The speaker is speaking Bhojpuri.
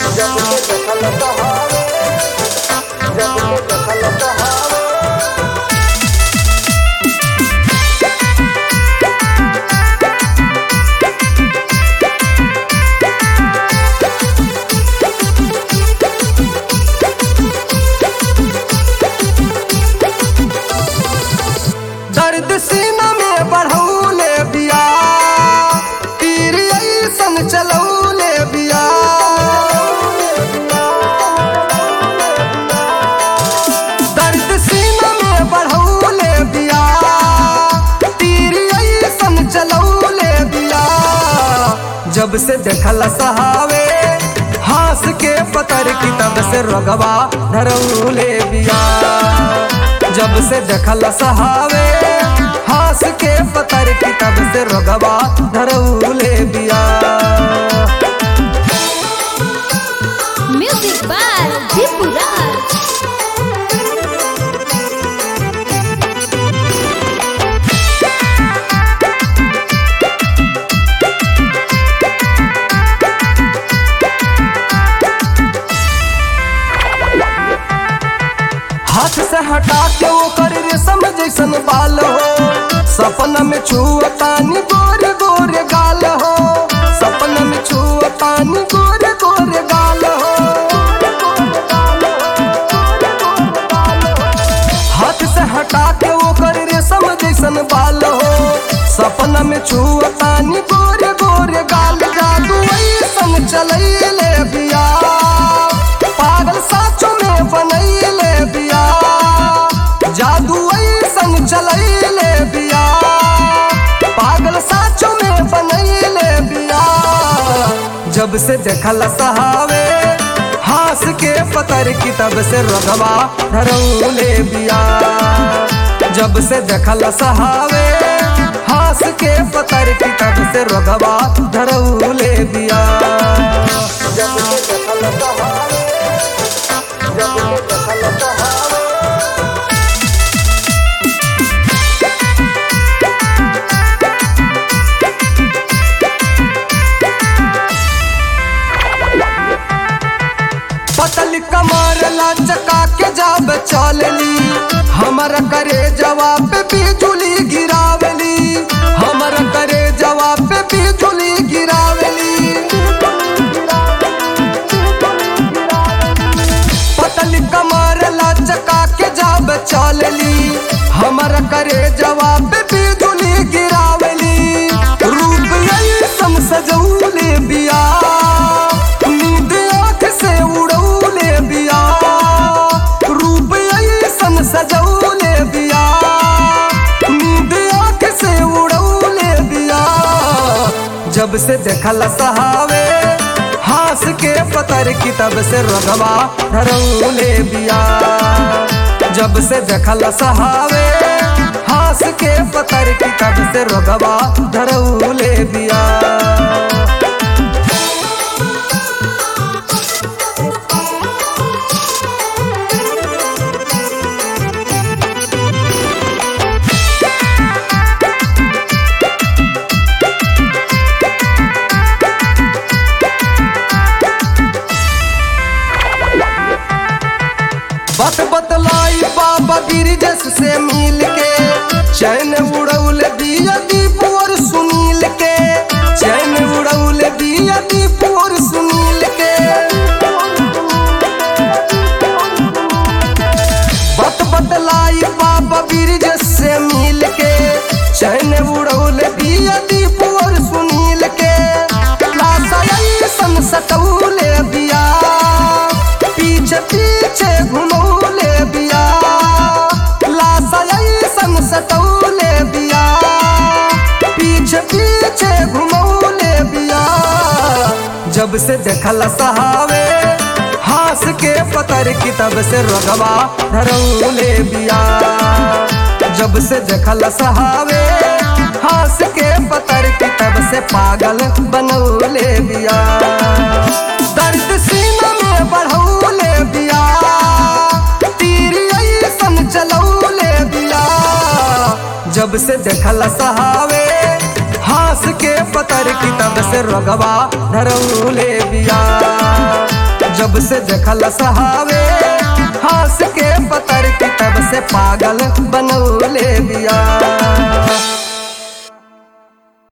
जब के देखल सहारे जब के देखल सहारे दर्द सीना में बढ़ौले बिया तीर ऐसन चलौले बिया दर्द सीना में बढ़ौले बिया तीर ऐसन चलौले बिया जब से देखल सहावे हंस के पतर की तब से रोगवा धरौले बिया जब से देखल सहावे हंस के पतर की तब से रोगवा धरौले बिया Music by Deepu Raj. हाथ से हटा के वो कर रेशम जैसन बाल हो सपना में छुअतानी गोरे गोरे गाल हो सपना में छुअतानी गोरे गोरे गाल हो हाथ से हटा के वो कर रेशम जैसन बाल हो सपना में छुअतानी गोरे गोरे गाल जादू ऐसन चलैले बिया पागल साचो में बनैले बिया जादू ऐसन चलैले बिया पागल साचो में बनैले बिया जब से देखल सहावे हंस के पतर की तब से रोगवा धरौले बिया जब से देखल सहावे हंस के पतर की तब से रोगवा धरौले बिया जब के देखल सहारे जब के देखल सहारे पतल कमर लचका के जब चलली हमर करे जवाब पे बिजुली गिरावली हमर करे जवाब पे बिजुली गिरावली पतल कमर लचका के जब चलली हमर करे जवाब पे बिजुली गिरावली रूप ऐसन सजौले बिया नींद आँख से उड़ौले बिया रूप ऐसन सजौले बिया नींद आँख से उड़ौले बिया जब से देखल सहावे हंस के पतर की तब से रोगवा धरौले बिया जब से देखल सहावे हंस के पतर की तब से रोगवा धरौले बिया बत बतलाई बाबा गिरिजस से मिल के चैन उड़ौल दिया दीप और सुनील के चैन उड़ौल दिया दीप और सुनील के बत बतलाई बाबा गिरिजस से मिल के चैन उड़ौल दिया दीप और सुनील के लाशा ऐसन सटौले बिया पीछे पीछे घुमौले बिया लाशा ऐसन सटौले बिया पीछे पीछे घुमौले बिया जब से देखल सहावे हंस के पतर की तब से रोगवा धरौले बिया जब से देखल सहावे हंस के पतर की तब से पागल बनौले बिया दर्द सीना में बढ़ौले बिया तीर ऐसन चलौले बिया जब से देखल सहावे हंस के पतर की तब से रोगवा धरौले बिया जब से देखल सहावे हंस के पतर की तब से पागल बनौले बिया